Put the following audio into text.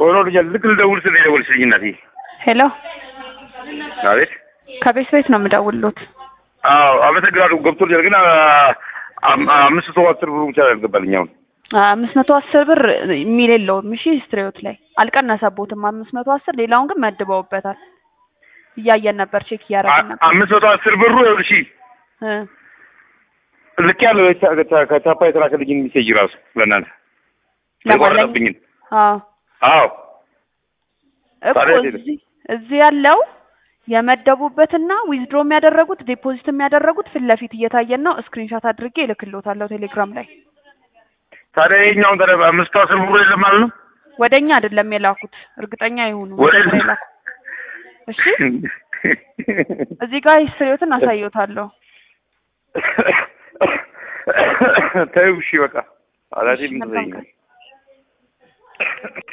ሆኖ ልጃል ልክ ልደውል ስል የደወልሽልኝ እናቴ። ሄሎ አቤት። ከቤት ቤት ነው የምደውልሎት። አዎ አመሰግናለሁ። ገብቶልኛል ግን አ- አም- አምስት መቶ አስር ብሩ ብቻ ነው ያልገባልኝ አሁን። አምስት መቶ አስር ብር የሚል የለውም። እሺ ስትሬዎት ላይ አልቀነሰቦትም። አምስት መቶ አስር ሌላውን ግን መድበውበታል። እያየን ነበር፣ ቼክ እያደረግን አ- ነበር። አምስት መቶ አስር ብሩ ይኸውልሽ እ ልክ ያለው ከቻፓ የተላከልኝን ሚሴጅ ራሱ ለእናንተ ለማለት የቆረጠብኝን። አዎ አዎ እኮ ታዲያ የት ሄደ? እዚህ እዚህ ያለው የመደቡበትና ዊዝድሮ የሚያደረጉት ዲፖዚት የሚያደረጉት ፊት ለፊት እየታየን ነው። ስክሪንሻት አድርጌ እልክልዎታለሁ ቴሌግራም ላይ። ታዲያ ይኸኛውን ታዲያ አምስት መቶ አስር ብሩ የለም ማለት ነው? ወደ እኛ አይደለም የላኩት፣ እርግጠኛ ይሁኑ ወደ መጀመሪያ የላኩት። እሺ እዚህ ጋር ሂስትሪዎትን አሳየዎታለሁ። ተይው እሺ በቃ አላቴ እሺ፣ ምን መልካም ትለኛለሽ?